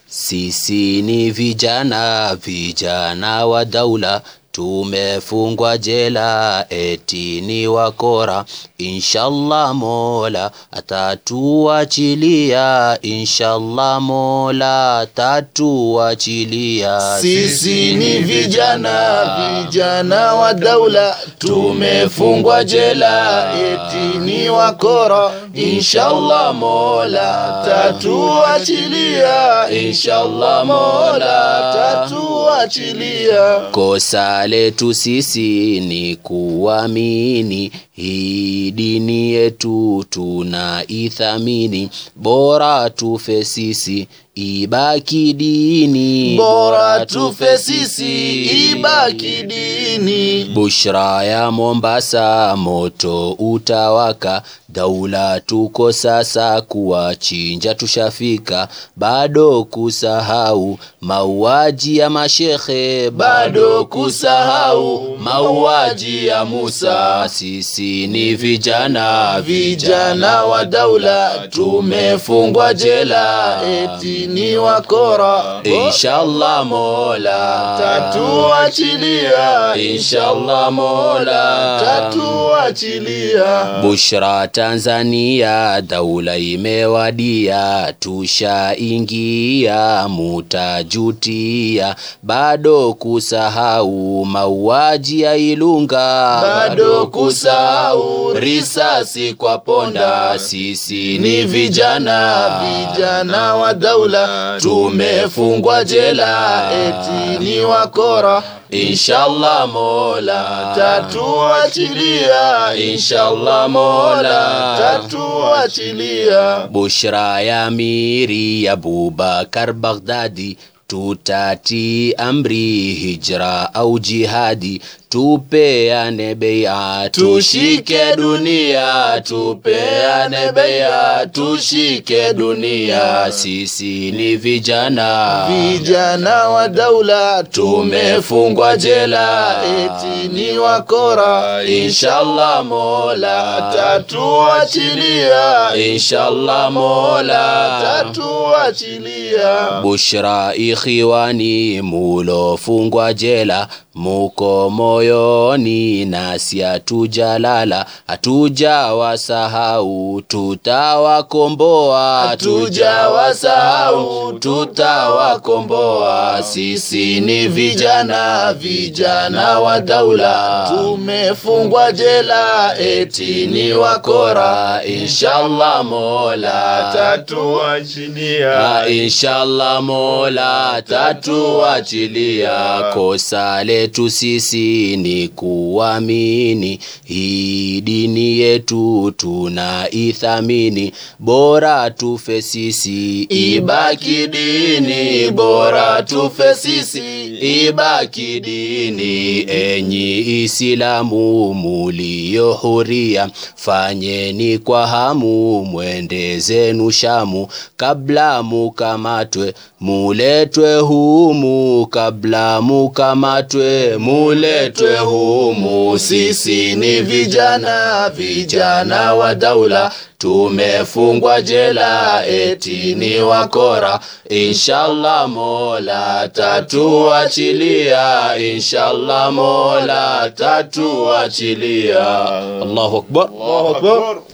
Sisi ni vijana, vijana wa daula, tumefungwa jela eti ni wakora. Inshallah Mola atatuachilia, inshallah Mola atatuachilia. Sisi ni vijana, vijana wa daula, tumefungwa jela eti ni wakora. Inshallah Mola tatuachilia, inshallah Mola tatuachilia. Kosa letu sisi ni kuamini hii dini yetu tunaithamini, bora tufe sisi ibaki dini, Bora tufe sisi, ibaki dini. Bushra ya Mombasa, moto utawaka. Daula tuko sasa, kuwachinja tushafika. Bado kusahau mauaji ya mashekhe, Bado kusahau mauaji ya Musa. Sisi ni vijana, Vijana wa daula, tumefungwa jela eti ni wakora. Inshallah Mola tatuachilia, Inshallah Mola tatuachilia. Bushra Tanzania, daula imewadia, tushaingia, mutajutia. Bado kusahau mauaji ya Ilunga, Bado kusahau risasi kwa ponda. Sisi ni vijana, vijana wa daula, tumefungwa jela eti ni wakora. Inshallah Mola tatuachilia, Inshallah Mola tatuachilia. Bushra ya miri ya Abubakar Baghdadi, tutati amri hijra au jihadi, tupeane beia, tushike dunia, tupeane beia, tushike dunia. Sisi ni vijana, Vijana wa daula, tumefungwa jela eti ni wakora. Inshallah Mola tatuachilia, Inshallah Mola tatuachilia. Bushra ikhiwani mulofungwa jela muko moyoni nasi hatujalala hatujawasahau tutawakomboa Hatujawasahau, tutawakomboa. Sisi ni vijana, vijana wa daula, tumefungwa jela eti ni wakora. Inshallah Mola tatuachilia. Ah, Inshallah Mola tatuachilia. Kosa letu sisi ni kuamini hii dini yetu tunaithamini, bora tufe sisi Ibaki dini, bora tufe sisi, ibaki dini. Enyi Isilamu mulio huria, fanyeni kwa hamu, mwende zenu Shamu, kabla mukamatwe muletwe humu, kabla mukamatwe muletwe humu. Sisi ni vijana, vijana wa daula, tumefungwa jela eti ni wakora. Inshallah Mola tatuachilia, inshallah Mola tatuachilia. Allahu akbar. Allahu Akbar.